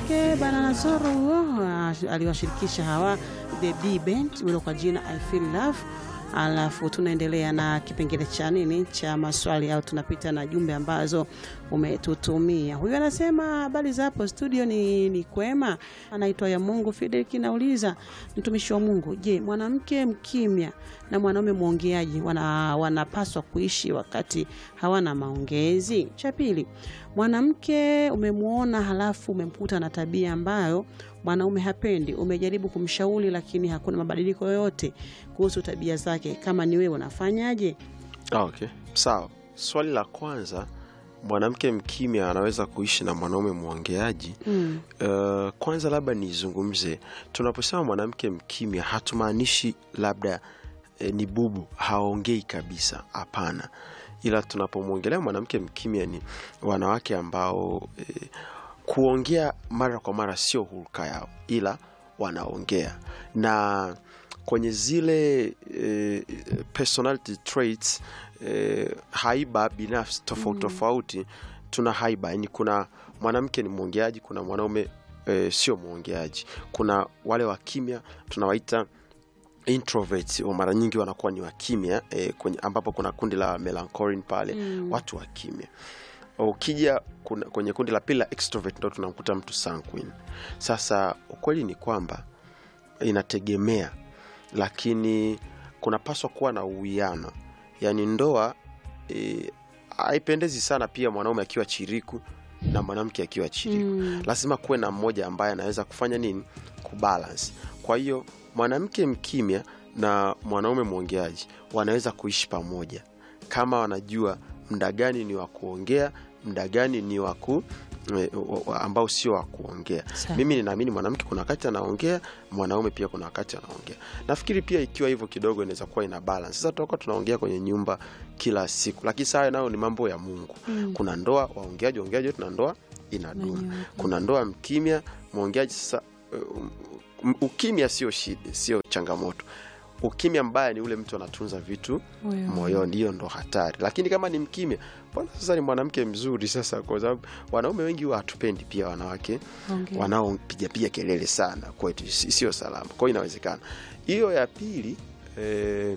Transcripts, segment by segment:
wake bana Nasoro huo aliwashirikisha hawa the B band ule kwa jina I feel love. Alafu tunaendelea na kipengele cha nini cha maswali au tunapita na jumbe ambazo umetutumia. Huyu anasema habari za hapo studio ni, ni kwema. Anaitwa ya Mungu Fideliki, nauliza mtumishi wa Mungu, je, mwanamke mkimya na mwanaume mwongeaji wana, wanapaswa kuishi wakati hawana maongezi? Cha pili, mwanamke umemwona halafu umemkuta na tabia ambayo mwanaume hapendi, umejaribu kumshauri lakini hakuna mabadiliko yoyote kuhusu tabia zake, kama ni wewe unafanyaje? Okay, sawa. Swali la kwanza, mwanamke mkimya anaweza kuishi na mwanaume mwongeaji? Mm. Uh, kwanza labda nizungumze, tunaposema mwanamke mkimya hatumaanishi labda eh, ni bubu haongei kabisa, hapana. Ila tunapomwongelea mwanamke mkimya ni wanawake ambao eh, kuongea mara kwa mara sio hulka yao, ila wanaongea na kwenye zile eh, personality traits eh, haiba binafsi tofauti tofauti tuna haiba yani kuna mwanamke ni mwongeaji kuna mwanaume eh, sio mwongeaji kuna wale wa kimya tunawaita introverts wa mara nyingi wanakuwa ni wakimya eh, kwenye, ambapo kuna kundi la melancholine pale Mm. watu wa kimya ukija kuna- kwenye kundi la pili la extrovert ndo tunamkuta mtu sanguine sasa ukweli ni kwamba inategemea lakini kunapaswa kuwa na uwiano yaani ndoa eh, haipendezi sana pia mwanaume akiwa chiriku na mwanamke akiwa chiriku Mm. lazima kuwe na mmoja ambaye anaweza kufanya nini kubalance kwa hiyo mwanamke mkimya na mwanaume mwongeaji wanaweza kuishi pamoja kama wanajua mda gani ni wa kuongea mda gani ni wa ku eh, wa- wa- ambao sio wa kuongea Sawa. mimi ninaamini mwanamke kuna wakati anaongea mwanaume pia kuna wakati anaongea nafikiri pia ikiwa hivyo kidogo inaweza kuwa ina balance sasa tutakuwa tunaongea kwenye nyumba kila siku lakini saa nayo ni mambo ya mungu Mm. kuna ndoa waongeaji waongeaji wote na ndoa inadumu Inanyooka. kuna ndoa mkimya mwongeaji sasa um, um, ukimya sio shida sio changamoto ukimya mbaya ni ule mtu anatunza vitu Moyoni. moyoni hiyo ndo hatari lakini kama ni mkimya mbona sasa ni mwanamke mzuri sasa kwa sababu wanaume wengi huwa hatupendi pia wanawake Ongea. wanaopigapiga kelele sana kwetu si- sio salama kwao inawezekana hiyo ya pili eh,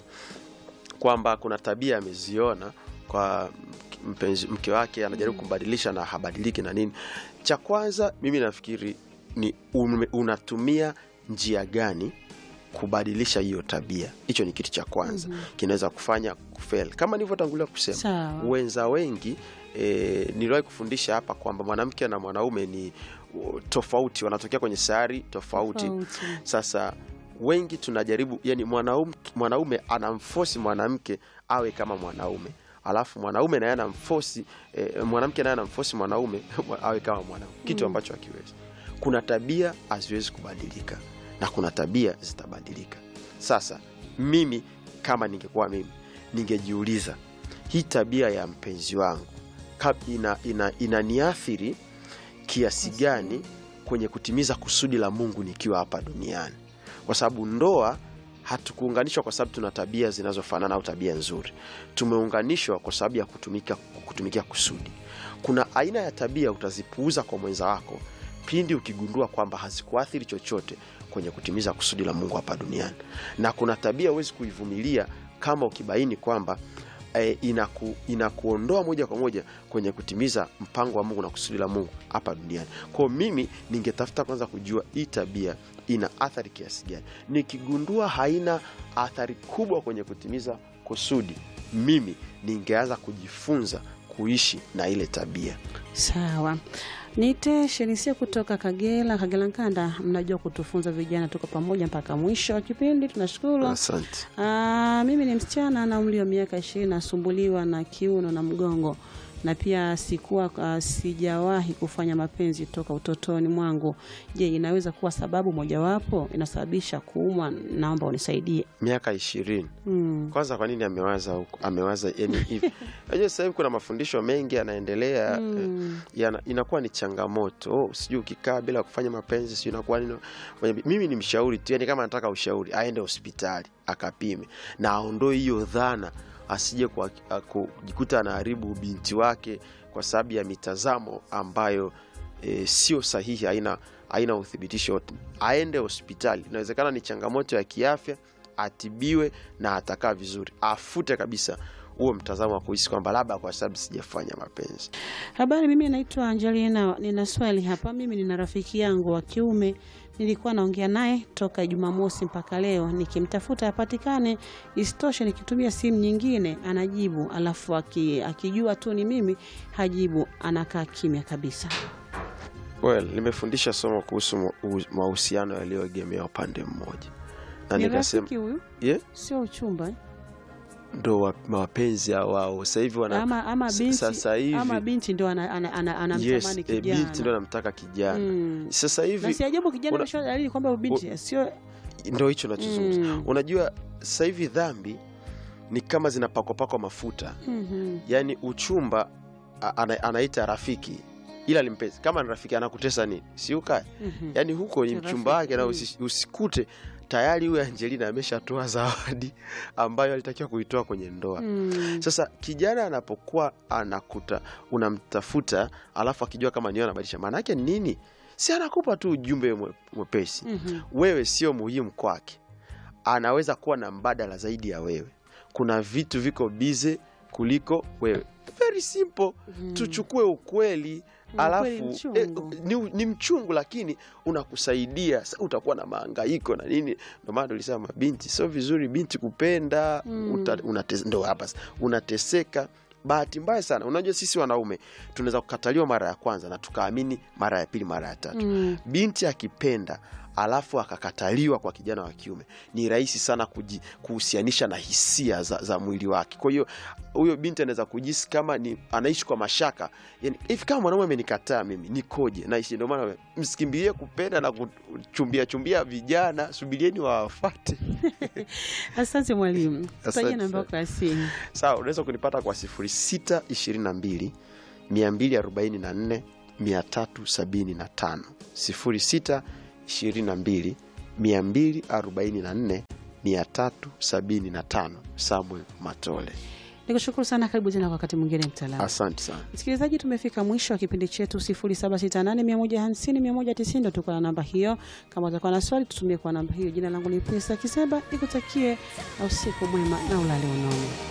kwamba kuna tabia ameziona kwa mpenzi, mke wake anajaribu kumbadilisha na habadiliki na nini cha kwanza mimi nafikiri ni ume- unatumia njia gani kubadilisha hiyo tabia hicho ni kitu cha kwanza kinaweza kufanya kufel kama nilivyotangulia kusema Sawa. wenza wengi e, niliwahi kufundisha hapa kwamba mwanamke na mwanaume ni uh, tofauti wanatokea kwenye sayari tofauti Tofauti. sasa wengi tunajaribu yani mwanaume, mwanaume anamfosi mwanamke awe kama mwanaume alafu mwanaume naye anamfosi eh, mwanamke naye anamfosi mwanaume awe kama mwanaume kitu ambacho hakiwezi kuna tabia haziwezi kubadilika na kuna tabia zitabadilika sasa mimi kama ningekuwa mimi ningejiuliza hii tabia ya mpenzi wangu kab- ina, ina, inaniathiri kiasi gani kwenye kutimiza kusudi la mungu nikiwa hapa duniani kwa sababu ndoa hatukuunganishwa kwa sababu tuna tabia zinazofanana au tabia nzuri tumeunganishwa kwa sababu ya kutumika, kutumikia kusudi kuna aina ya tabia utazipuuza kwa mwenza wako pindi ukigundua kwamba hazikuathiri chochote kwenye kutimiza kusudi la mungu hapa duniani na kuna tabia huwezi kuivumilia kama ukibaini kwamba eh, inaku, inakuondoa moja kwa moja kwenye kutimiza mpango wa mungu na kusudi la mungu hapa duniani kwao mimi ningetafuta kwanza kujua hii tabia ina athari kiasi gani nikigundua haina athari kubwa kwenye kutimiza kusudi mimi ningeanza kujifunza kuishi na ile tabia Sawa. Nite Shenisia kutoka Kagera, Kagera Nkanda. Mnajua kutufunza vijana, tuko pamoja mpaka mwisho wa kipindi. Tunashukuru. asante Ah, mimi ni msichana na umri wa miaka ishirini, nasumbuliwa na kiuno na mgongo na pia sikuwa uh, sijawahi kufanya mapenzi toka utotoni mwangu. Je, inaweza kuwa sababu mojawapo inasababisha kuumwa? Naomba unisaidie. miaka ishirini Mm. kwanza kwa nini amewaza huko amewaza yani hivi najua sasa hivi kuna mafundisho mengi yanaendelea Mm. eh, yana, inakuwa ni changamoto oh, sijui ukikaa bila kufanya mapenzi sijui inakuwa nini Mwenye- mimi ni mshauri tu yani kama anataka ushauri aende hospitali akapime na aondoe hiyo dhana asije kwa- a- kujikuta anaharibu binti wake kwa sababu ya mitazamo ambayo e, sio sahihi, haina haina uthibitisho wote, aende hospitali. Inawezekana ni changamoto ya kiafya, atibiwe na atakaa vizuri, afute kabisa huo mtazamo wa kuhisi kwamba labda kwa sababu sijafanya mapenzi. Habari, mimi naitwa Angelina, nina swali hapa. Mimi nina rafiki yangu wa kiume, nilikuwa naongea naye toka Jumamosi mpaka leo, nikimtafuta apatikane. Isitoshe, nikitumia simu nyingine anajibu, alafu aki, akijua tu ni mimi hajibu, anakaa kimya kabisa. Well, nimefundisha somo kuhusu mu- mahusiano yaliyoegemea upande mmoja na Ni nikasema rafiki huyu, yeah, sio uchumba eh? ndo wa- mapenzi ya wao sasa hivi wana ama, ama s- binti, sasa hivi ama binti ndo anamtamani ana, ana, yes, anamtamani e, binti ndo kijana anamtaka kijana Mm. sasa na hivi si ajabu kijana una- amesha dalili kwamba binti sio ndo hicho nachozungumza Mm. unajua sasa hivi dhambi ni kama zinapakwapakwa mafuta Mhm. yaani uchumba a- ana, anaita rafiki ila ni mpenzi kama ni rafiki anakutesa nini si ukae Mhm. yaani huko ni Ni mchumba rafiki, wake na mm. usi, usikute tayari huyo Angelina ameshatoa zawadi ambayo alitakiwa kuitoa kwenye ndoa Mm. sasa kijana anapokuwa anakuta unamtafuta alafu akijua kama niyo anabadilisha maana yake ni nini si anakupa tu ujumbe mwe- mwepesi Mhm. wewe sio muhimu kwake anaweza kuwa na mbadala zaidi ya wewe kuna vitu viko bize kuliko wewe very simple Mm. tuchukue ukweli alafu mchungu. eh, ni, ni mchungu lakini unakusaidia Sa utakuwa na maangaiko na nini ndio maana tulisema mabinti sio vizuri binti kupenda Mm. uta, unates, ndo hapa sasa, unateseka bahati mbaya sana unajua sisi wanaume tunaweza kukataliwa mara ya kwanza na tukaamini mara ya pili mara ya tatu Mm. binti akipenda alafu akakataliwa kwa kijana wa kiume ni rahisi sana kuji, kuhusianisha na hisia za, za mwili wake kwa hiyo huyo binti anaweza kujisi kama ni anaishi kwa mashaka yani, hivi kama mwanaume amenikataa mimi nikoje naishi ndio maana msikimbilie kupenda na kuchumbia chumbia vijana subirieni wawafate Asante mwalimu, Asante taja namba sana. yako ya simu. sawa unaweza kunipata kwa 0622 244 375 0622 244 375 Samuel Matole. Nikushukuru sana, karibu tena kwa wakati mwingine mtaalamu. Asante sana. Msikilizaji, tumefika mwisho wa kipindi chetu 0768150190 ndo tuko na namba hiyo. Kama utakuwa na swali, tutumie kwa namba hiyo. Jina langu ni Pesa Kiseba, nikutakie usiku mwema na ulale unono.